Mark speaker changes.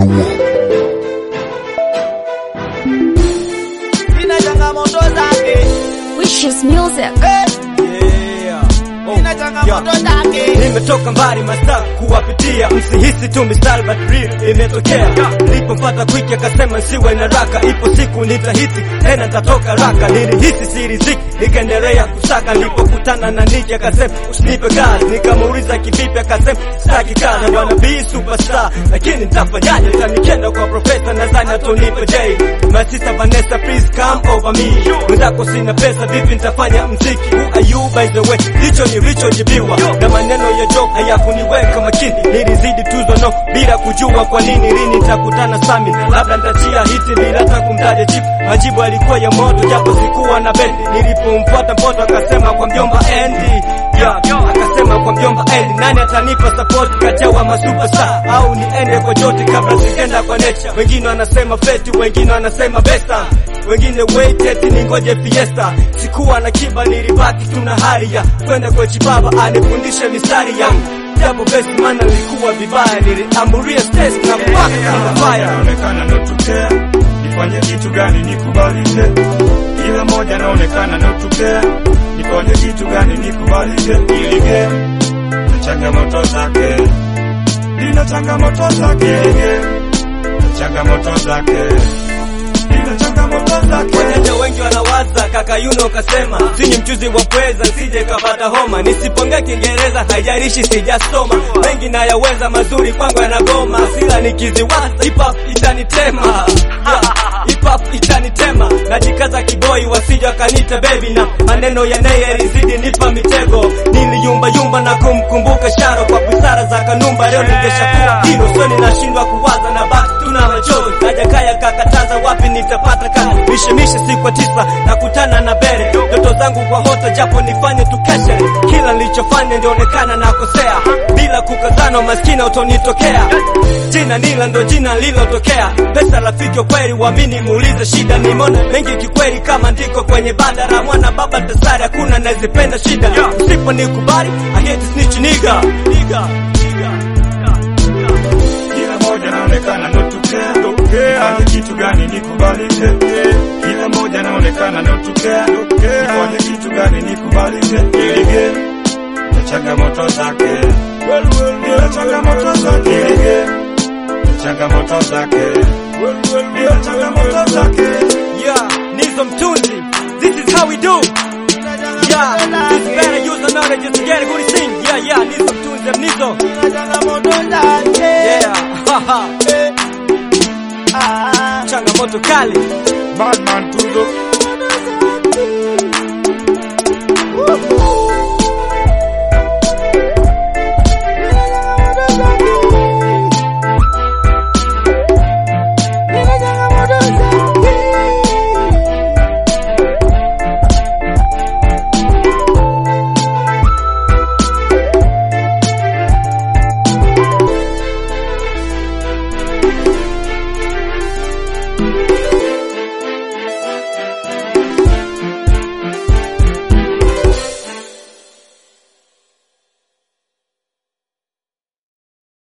Speaker 1: Manual.
Speaker 2: ina changamoto zake
Speaker 3: Wishes Music.
Speaker 2: ina changamoto zake
Speaker 4: nimetoka mbali masaa kuwapitia msihisi tu mistari but real imetokea nilipomfata kwiki akasema siwe na raka ipo siku nitahiti tena nitatoka raka nilihisi siriziki nikaendelea kusaka nilipokutana na niki akasema usinipe kazi nikamuuliza kivipi akasema sitaki kazi wanna be superstar lakini nitafanyaje tanikenda kwa profesa nadhani atonipe j my sister Vanessa please come over me mwenzako sina pesa vipi nitafanya mziki who are you by the way hicho nilichojibiwa na maneno ya joke hayakuniweka makini nilizidi tuzo no bila kujua kwa nini lini nitakutana sami labda nitachia hiti bila hata kumtaja chief majibu alikuwa ya moto japo sikuwa na bendi nilipomfuata mpoto akasema kwa mjomba Andy yeah, akasema kwa mjomba Andy nani atanipa support kati ya wa masuperstar au niende kwa joti kabla sikenda kwa nature wengine wanasema feti wengine wanasema besta wengine wait eti ningoje fiesta sikuwa na kiba nilibaki tuna hali ya kwenda kwa chibaba anifundishe mistari yangu japo best maana nilikuwa vibaya niliamburia stress na mpaka kama fire
Speaker 5: naonekana notokea nifanye kitu gani nikubalishe kila moja naonekana notokea nifanye kitu gani nikubalishe ili game na changamoto zake lina changamoto zake ili game na changamoto zake lina changamoto zake
Speaker 4: Wajanja wengi wanawaza kaka Yuno kasema sini mchuzi wa pweza sije kapata homa nisipongea Kiingereza haijalishi sijasoma mengi nayaweza mazuri kwangu yanagoma sila nikiziwaza hip hop itanitema Yeah, hip hop itanitema najikaza kiboi wasija kanita baby na maneno ya naye yalizidi nipa mitego niliyumba yumba na kumkumbuka Sharo kwa busara za Kanumba leo ningeshakuwa hilo sio ninashindwa kuwaza na basi tuna machozi najakaya kakataza wapi nitapata kazi mishemishe siku ya tisa nakutana na bere ndoto zangu kwa hota japo nifanye tukeshe kila nilichofanya ndionekana nakosea bila kukazana maskini utonitokea jina nila ndo jina lilotokea pesa rafiki wa kweli wamini muulize shida nimeona mengi kikweli kama ndiko kwenye banda la mwana baba tasari hakuna nazipenda shida usipo nikubali I hate snitch nigga nigga
Speaker 5: kila moja naonekana notokea nifanye kitu gani nikubalishe kila moja naonekana notokea nifanye kitu gani nikubalishe ili game na changamoto zake bila changamoto zake ili game na changamoto zake bila changamoto zake
Speaker 4: Yeah, Nizo Mtunzi. This is how we do. Yeah, this better use the knowledge to get a good thing. Yeah, yeah, Nizo Mtunzi, I'm Nizo.
Speaker 2: ina changamoto zake
Speaker 4: Yeah, haha.
Speaker 2: Ah.
Speaker 4: Changamoto kali.
Speaker 5: Badman Tuzo